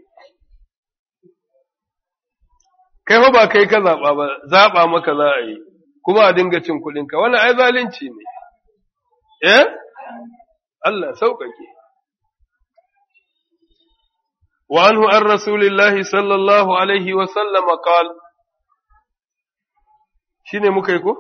kai fa ba kai ka zaɓa ba zaɓa maka za a yi kuma a dinga cin kuɗinka wannan ai zalunci ne eh Allah sauƙaƙe wa anhu an rasulillahi sallallahu alaihi wa sallam qal shine muka yi ko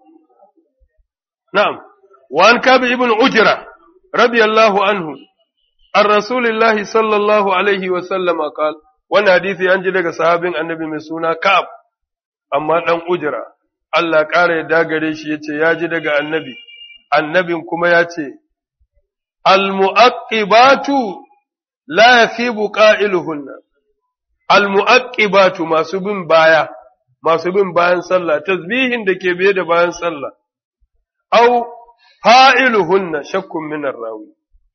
na'am wa an kabi ibn ujra radiyallahu anhu an rasulillahi sallallahu alaihi wa sallam qal wannan hadisi an ji daga sahabin annabi mai suna ka'ab amma dan ujra Allah ƙara ya dagare shi yace ya ji daga annabi annabin kuma ya ce, al-mu'aqqibatu la yasibu qa'iluhunna al-mu'aqqibatu masu bin baya masu bin bayan sallah tasbihin da ke biye da bayan sallah au fa'iluhunna shakkun min rawi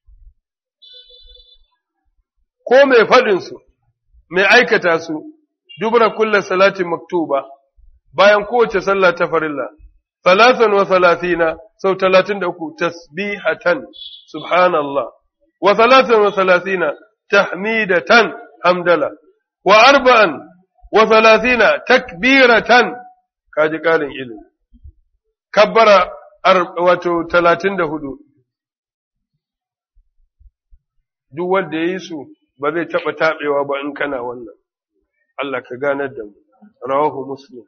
ko mai faɗin su mai aikata su dubra kullu salati maktuba bayan kowace sallah ta farilla ثلاثا وثلاثين سو ثلاثين دكو تسبيحة سبحان الله وثلاثا وثلاثين تحميدة حمدلة وأربعا وثلاثين تكبيرة كاجي قال إلي كبر واتو ثلاثين دهدو duk wanda ya yi su ba zai taɓa taɓewa ba in kana wannan Allah ka ganar da mu rawahu muslim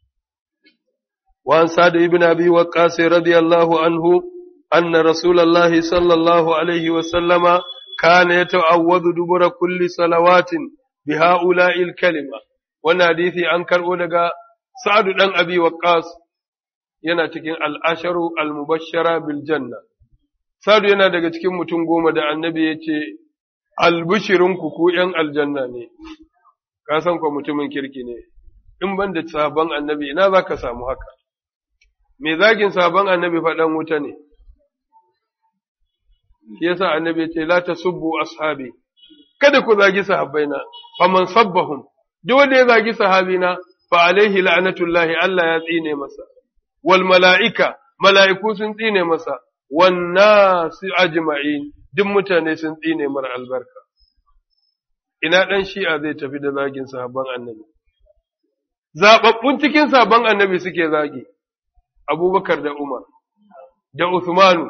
وعن سعد بن أبي وقاص رضي الله عنه أن رسول الله صلى الله عليه وسلم كان يتعوذ دبر كل صلوات بهؤلاء الكلمة وناديثي أنكر أولغا سعد بن أبي وقاص yana cikin al'asharu al-mubashara bil janna. Sadu yana daga cikin mutum goma da annabi ya ce, Albishirinku ku ’yan aljanna ne, ka san kwa mutumin kirki ne, in ban da sabon annabi ina za ka samu haka. me zagin sabon annabi faɗan wuta ne, shi yasa annabi ce, La ta subbu ashabi, kada ku zagi sahabbaina, faman sabbahum, duk wanda ya zagi sahabina, fa alaihi la'anatullahi Allah ya tsine masa, wal mala'ika, mala'iku sun tsine masa, wanna su ajma'in, duk mutane sun tsine mara albarka. Ina ɗan shi'a zai tafi da zagin sahabban annabi. Zaɓaɓɓun cikin sabon annabi suke zagi. abubakar da Umar, da Uthmanu,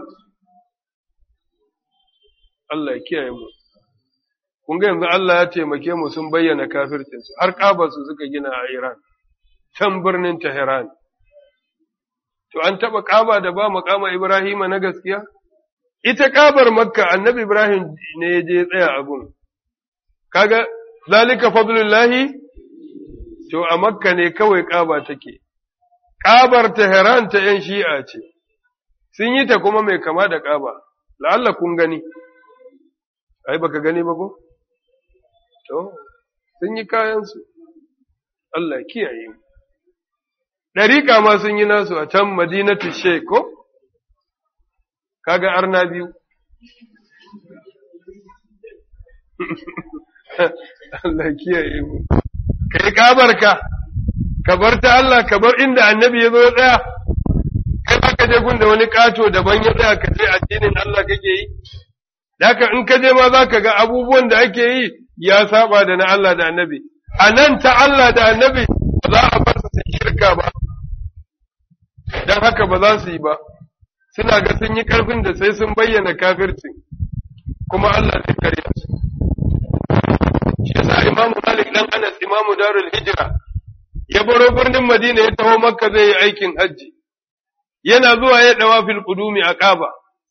Allah ya kiyaye mu. Kun ga yanzu Allah ya taimake mu sun bayyana kafircinsu, har ƙabarsu suka gina a Iran, can birnin Tehran. To, an taɓa ƙaba da ba maƙama Ibrahima na gaskiya? Ita ƙabar Makka, annabi Ibrahim ne ya je tsaya a gun. Kaga, zalika fadlullahi? To, a Makka ne kawai ƙaba take. ƙabar Teheran ta ’yan shi'a ce, sun yi ta kuma mai kama da ƙaba, la'alla kun gani, ai, baka gani ba ko? To, sun yi kayansu, Allah kiyaye mu. Ɗariƙa ma sun yi nasu a can Madinatu Sheikh ko? Kaga arna biyu. Allah kiyaye mu. Kai ƙabarka. ka bar ta Allah ka bar inda annabi ya zo ya tsaya kai ba ka je gunda wani kato daban ya tsaya ka ce addinin Allah kake yi haka in ka je ma za ka ga abubuwan da ake yi ya saba da na Allah da annabi a nan ta Allah da annabi ba za a bar su shirka ba don haka ba za su yi ba suna ga sun yi karfin da sai sun bayyana kafircin kuma Allah zai kare su shi yasa imamu malik dan anas imamu darul hijra ya baro birnin Madina ya taho Makka zai yi aikin hajji, yana zuwa ya ɗawa fil ƙudumi a ƙaba,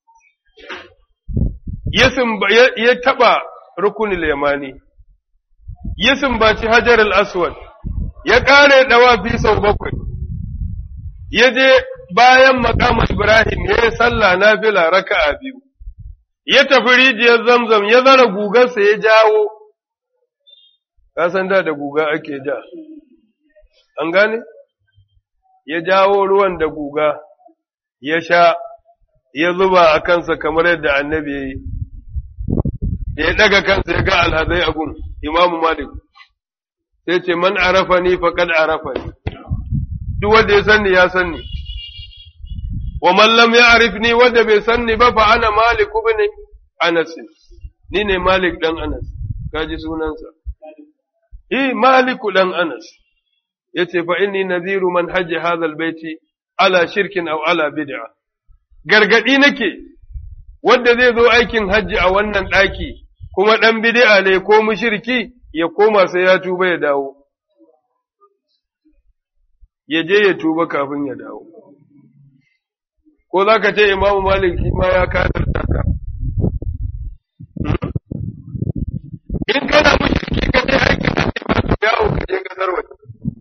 ya taɓa rukunin yamani, ya sumbaci hajar al-aswad, ya ƙare ɗawa fi sau bakwai, ya je bayan makama Ibrahim ya yi sallah na fila raka'a biyu, ya tafi rijiyar zamzam ya zara gugarsa ya jawo, ka san da da guga ake ja. an gane? Ya jawo ruwan da guga, ya sha, ya zuba a kansa kamar yadda annabi ya yi, ya ɗaga kansa ya ga alhazai a gun, imamu Malik, sai ce, Man arafa ni faƙad arafa ni, duk wanda ya sanni ya sanni, wa mallam ya arif ni wanda bai sanni ba fa ana Malik ibn Anas, ni ne Malik ɗan Anas, kaji sunansa. Eh, Maliku ɗan Anas. yace fa inni nadhiru man hajji hadha albayti ala shirkin aw ala bid'a gargadi nake wanda zai zo aikin hajji a wannan daki kuma dan bid'a ne ko mushriki ya koma sai ya tuba ya dawo ya je ya tuba kafin ya dawo ko za ka ce imamu malik shi ma ya kafirta ka in kana mushriki ka je aikin hajji ba to yawo ka je kasar waje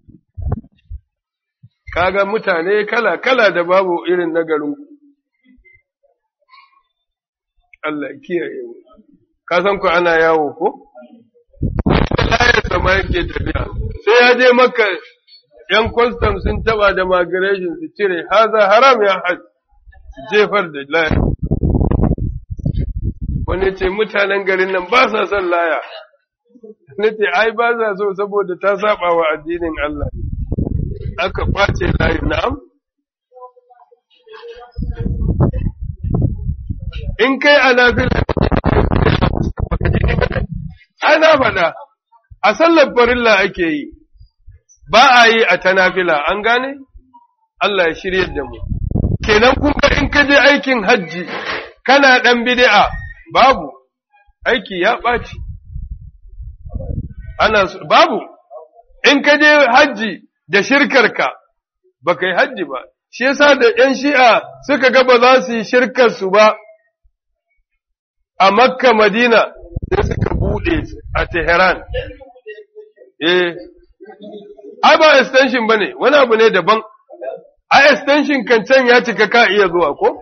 kaga mutane kala-kala da babu irin na garin Allah kiyaye mu ka san ku ana yawo ko layar sama yake tafiya sai ya je maka yan kwastam sun taba da migration su cire haza haram ya hajj jefar da layar wani ce mutanen garin nan ba sa son laya na ce ai ba sa so saboda ta saba wa addinin Allah aka kwace layi na'am in kai a nafila ana faɗa a sallar farilla ake yi ba a yi a ta nafila an gane Allah ya shirye da mu kenan kuma in ka je aikin hajji kana ɗan bid'a babu aiki ya ɓaci ana babu in ka je hajji da shirkarka ba ka yi hajji ba shi yasa da ‘yan shi'a suka ga ba za su yi shirkarsu ba a makka madina sai suka buɗe a Tehran. Eh, ai ba extension ba ne, wani abu ne daban, a extension kan can ya cika ka iya zuwa ko?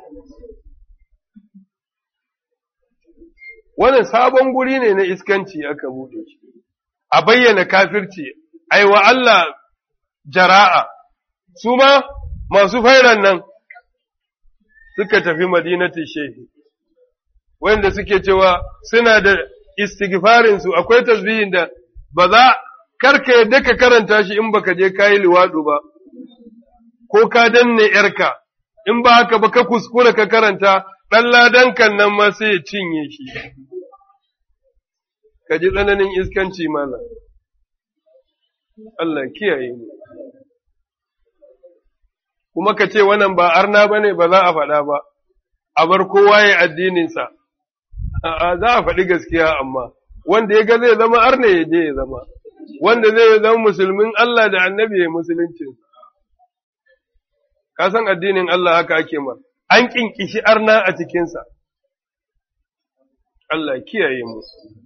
Wannan sabon guri ne na iskanci aka buɗe shi, a bayyana kafirci, ai wa Allah jara'a, su ma masu fairan nan suka tafi madinati shehi. wanda suke cewa suna da istighfarinsu akwai tasbihin da ba za karka yadda ka karanta shi in baka je kayi liwadu ba ko ka danne yarka in ba haka ba ka kuskura ka karanta dan ladan kan nan ma sai ya cinye shi ka ji tsananin iskanci mana Allah kiyaye mu kuma ka ce wannan ba arna bane ba za a faɗa ba a bar kowa ya addininsa A'a za a faɗi gaskiya amma wanda ya ga zai zama arne ya je ya zama wanda zai zama musulmin Allah da annabi ya musuluncin ka san addinin Allah haka ake ma an kinkishi arna a cikinsa Allah kiyaye mu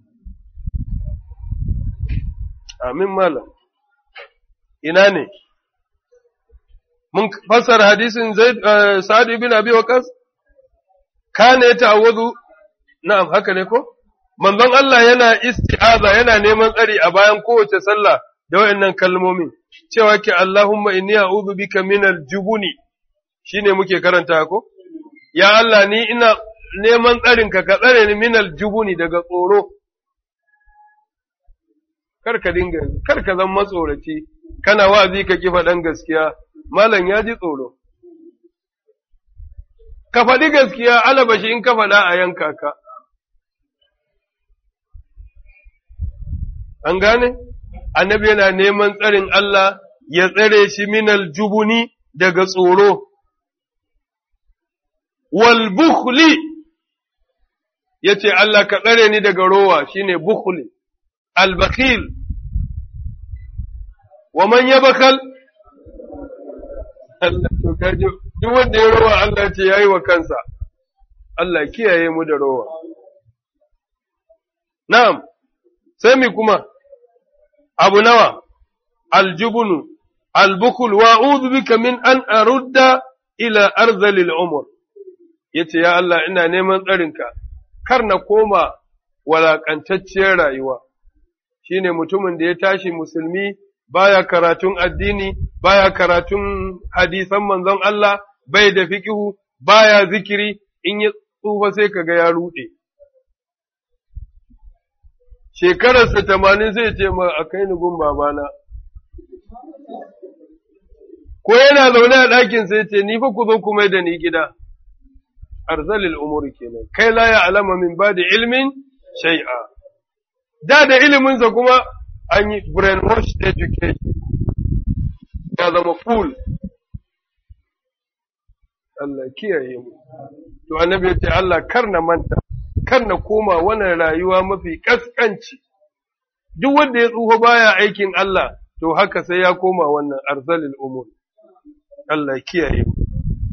amin malam ina ne mun fassara hadisin Zaid Sa'ad ibn Abi Waqqas kana ya ta'awudu na'am haka ne ko manzon Allah yana isti'aza yana neman tsari a bayan kowace sallah da wayannan kalmomin cewa ke Allahumma inni a'udhu bika minal jubuni shine muke karanta ko ya Allah ni ina neman tsarin ka ka tsare ni minal jubuni daga tsoro kar ka dinga kar ka zama matsoraci kana wa'azi ka ki faɗan gaskiya malam ya ji tsoro ka faɗi gaskiya alabashi in ka faɗa a yanka ka an gane annabi yana neman tsarin Allah ya tsare shi minal jubuni daga tsoro wal bukhli yace Allah ka tsare ni daga rowa shine bukhli al bakhil wa man yabkhal Allah to kaje duk wanda ya rowa Allah ce yayi wa kansa Allah kiyaye mu da rowa na'am sai mi kuma abu nawa aljubunu albukul wa a'udhu bika min an arudda ila arzalil umur yace ya Allah ina neman tsarinka kar na koma walakantacciyar rayuwa shine mutumin da ya tashi musulmi baya karatun addini baya karatun hadisan manzon Allah bai da fikihu baya zikiri in ya tsufa sai kaga ya rude shekararsa tamanin zai ce ma a kai ni gun babana. Ko yana zaune a ɗakin sai ce, Ni fa ku zo ku mai da ni gida, arzalil umuri kenan, kai la ya alama min ba da ilmin shai'a. Da da iliminsa kuma an yi brainwash education, ya zama fool. Allah kiyaye mu. To annabi ya ce Allah kar na manta. kar na koma wannan rayuwa mafi ƙasƙanci, duk wanda ya tsufa baya aikin Allah, to haka sai ya koma wannan arzalil umur. Allah kiyaye mu.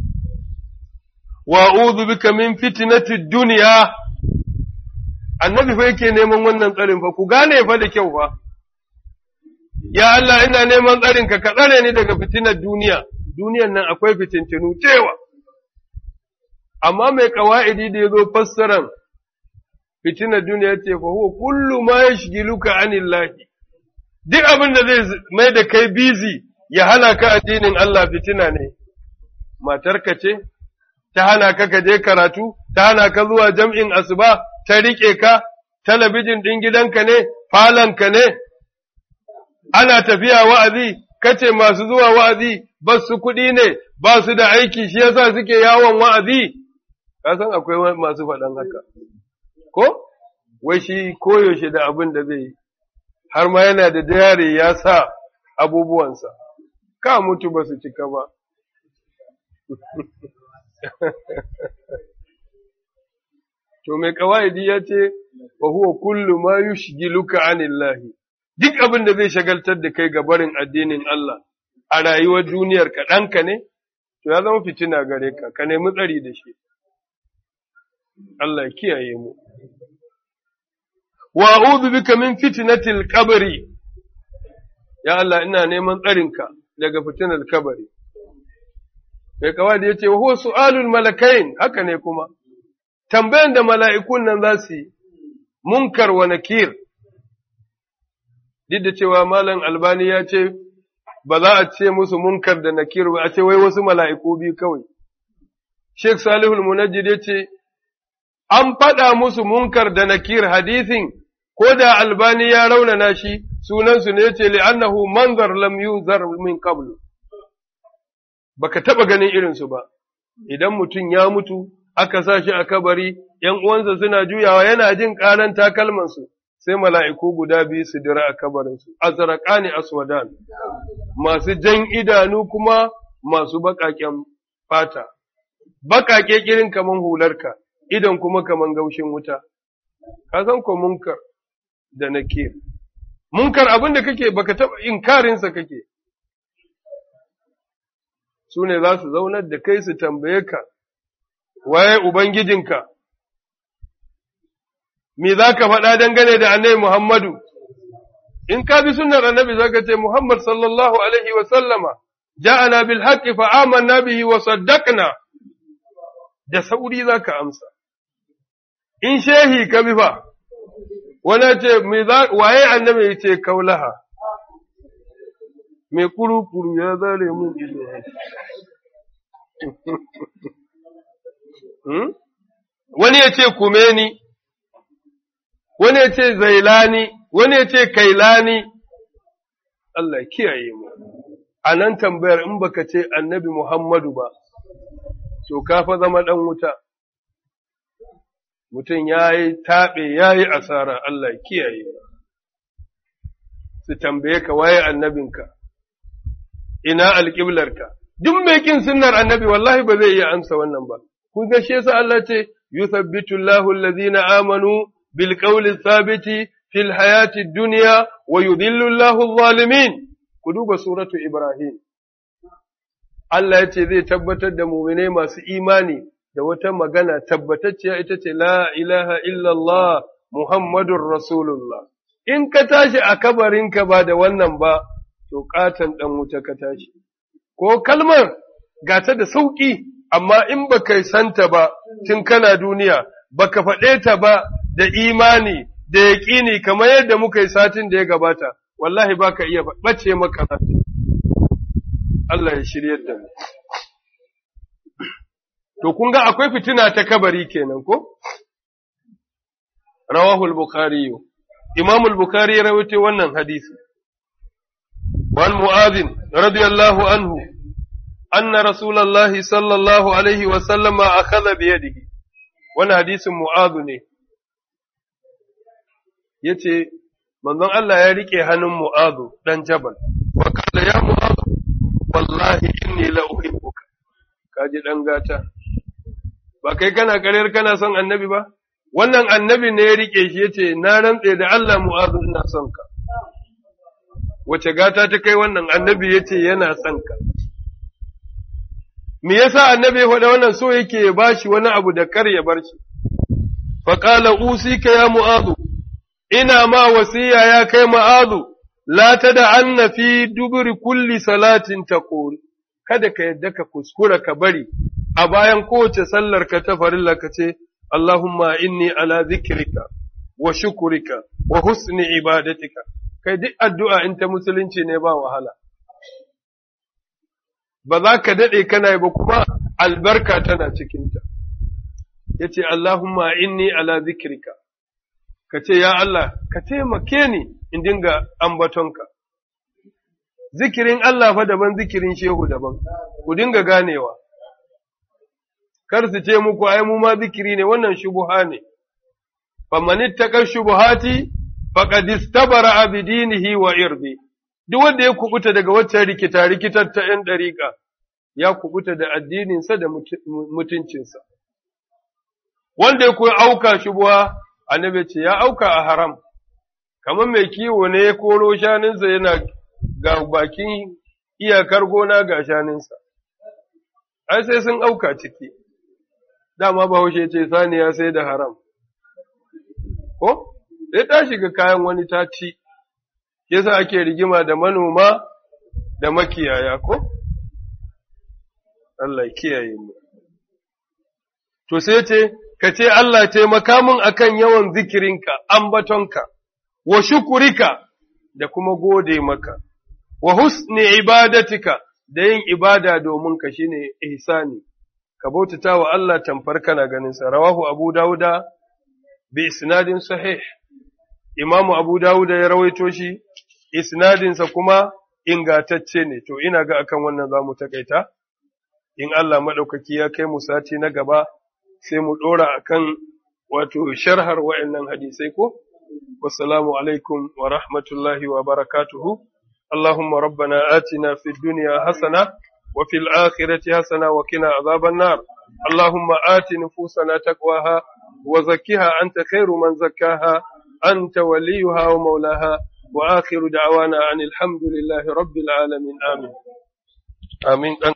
Wa uzu bika min fitinati duniya, annabi fa yake neman wannan tsarin fa, ku gane fa da kyau fa. Ya Allah ina neman tsarinka ka tsare ni daga fitinar duniya, duniyan nan akwai fitintinu cewa. Amma mai ƙawa'idi da ya zo fassaran fitinar duniya ce fa huwa kullu ma yashghiluka anillahi duk abin da zai mai da kai busy ya hana ka addinin Allah fitina ne matarka ce ta hana ka ka je karatu ta hana ka zuwa jam'in asuba ta rike ka talabijin ɗin gidanka ne falonka ne ana tafiya wa'azi kace masu zuwa wa'azi ba su kuɗi ne ba su da aiki shi yasa suke yawon wa'azi ka san akwai masu faɗan haka ko wai shi koyaushe da abin da zai yi har ma yana da dare ya sa abubuwansa ka mutu ba su cika ba to mai kawaidi ya ce wa huwa kullu ma yushgiluka anillahi duk abin da zai shagaltar da kai ga barin addinin Allah a rayuwar duniyar ka ɗanka ne to ya zama fitina gare ka ka nemi tsari da shi Allah ya kiyaye mu wa a'udhu bika min fitnatil qabri ya Allah ina neman tsarinka daga fitinar kabari mai kawai da yace wa huwa su'alul malakain haka ne kuma tambayan da mala'ikun nan za su yi munkar wa nakir duk da cewa malam albani ya ce ba za a ce musu munkar da nakir ba a ce wai wasu mala'iku biyu kawai Sheikh Salihul Munajjid ya ce an faɗa musu munkar da nakir hadisin ko da albani ya raunana shi sunansu ne ce li'annahu manzar lam yuzar min qablu baka taba ganin irinsu ba idan mutum ya mutu aka sa shi a kabari ‘yan uwansa suna juyawa yana jin ƙaran takalmansu sai mala'iku guda biyu su dira a kabarinsu azraqani aswadan masu jan idanu kuma masu baƙaƙen fata baƙaƙe kirin kaman hularka idan kuma kaman gaushin wuta, ka san ko munkar da nakir. Munkar abin da kake baka taɓa inkarinsa kake, su ne za su zaunar da kai su tambaye ka, waye Ubangijinka, me za ka faɗa dangane da annabi Muhammadu, in ka bi sunnar annabi za ka ce Muhammad sallallahu Alaihi wasallama, ja'ana bil haqqi fa amanna bihi wa saddaqna da sauri za ka amsa. in shehi ka bi fa, wani ce, waye annabi ya ce kaulaha, mai kuru-kuru ya zare mun ido. Wani ya ce kumeni, wani ya ce zailani, wani ya ce kailani, Allah kiyaye mu. A nan tambayar in baka ce annabi Muhammadu ba, to ka fa zama ɗan wuta. mutum ya yi taɓe ya yi asara Allah kiyaye su tambaye ka waye annabinka ina alƙiblarka duk mai kin sunnar annabi wallahi ba zai iya amsa wannan ba kun ga shi yasa Allah ce yuthabbitu Allahu allazina amanu bil qawli thabiti fil hayati dunya wa yudhillu Allahu adh-dhalimin ku duba suratu Ibrahim Allah ya ce zai tabbatar da mu'minai masu imani da wata magana tabbatacciya ita ce la ilaha illallah Muhammadun Rasulullah. In ka tashi a kabarinka ba da wannan ba, to ƙaton ɗan wuta ka tashi. Ko kalmar gata da sauƙi, amma in ba ka santa ba tun kana duniya, ba ka faɗe ta ba da imani da yaƙini kamar yadda muka yi satin da ya gabata, wallahi ba ka iya ɓace maka Allah ya shirye da mu. To, kun ga akwai fitina ta kabari kenan ko? Rawahul Bukhari Imam al-Bukhari ya rawaito wannan hadisi. Wan Mu'adhin radiyallahu anhu anna Rasulullah sallallahu alaihi wa sallama akhadha bi yadihi. Wannan hadisin Mu'adhu ne. Yace manzon Allah ya rike hannun Mu'adhu dan Jabal. Wa qala ya Mu'adhu wallahi inni la uhibbuka. Kaji dan gata. ba kai kana karyar kana son annabi ba, wannan annabi ne ya riƙe shi ya ce, Na rantse da Allah mu'azu ina son ka. Wace gata ta kai wannan annabi ya ce yana son ka. Me yasa annabi ya faɗa wannan so yake ya bashi wani abu da kar ya bar shi. Faƙala usika ya mu'azu, ina ma wasiya ya kai mu'azu, la ta da anna fi duburi kulli salatin taqul kada ka yadda ka kuskura ka bari a bayan kowace sallar ka ta farilla ka ce, Allahumma inni ala zikrika wa shukurika wa husni ibadatika kai duk addu'a in ta musulunci ne ba wahala ba za ka daɗe kana yi ba kuma albarka tana cikinta ya ce Allahumma inni ala zikrika ka ce ya Allah ka taimake ni in dinga ambatonka zikirin Allah fa daban zikirin shehu daban ku dinga ganewa kar su ce muku ai mu ma zikiri ne wannan shubuha ne faman ittaka shubuhati faqad istabara bi dinihi wa irdi duk wanda ya kubuta daga waccan rikita rikitar ta ‘yan ɗariƙa, ya kubuta da addininsa da mutuncinsa. Wanda ya kuwa auka shubuwa, annabi ce ya auka a haram, kamar mai kiwo ne ya koro shanunsa yana ga bakin iyakar gona ga shanunsa. Ai sai sun auka ciki, dama bahaushe ce saniya sai da haram. Ko? Sai ta shiga kayan wani ta ci. yasa ake rigima da manoma da makiyaya ko? Allah kiyaye mu. To sai ce, ka ce Allah taimaka min akan yawan zikirinka, ambatonka, wa shukurika da kuma gode maka, wa husni ibadatika da yin ibada domin ka shine ihsani, ka bautata wa Allah tamfar kana ganinsa, rawahu Abu Dawuda bi isnadin sahih. Imamu Abu Dawuda ya rawaito shi, isnadinsa kuma ingatacce ne, to ina ga akan wannan za mu taƙaita, in Allah maɗaukaki ya kai mu sati na gaba sai mu ɗora akan wato sharhar wa'yannan hadisai ko? Wassalamu alaikum wa rahmatullahi wa barakatuhu. اللهم ربنا آتنا في الدنيا حسنة وفي الآخرة حسنة وقنا عذاب النار اللهم آت نفوسنا تقواها وزكها أنت خير من زكاها أنت وليها ومولاها وآخر دعوانا عن الحمد لله رب العالمين آمين آمين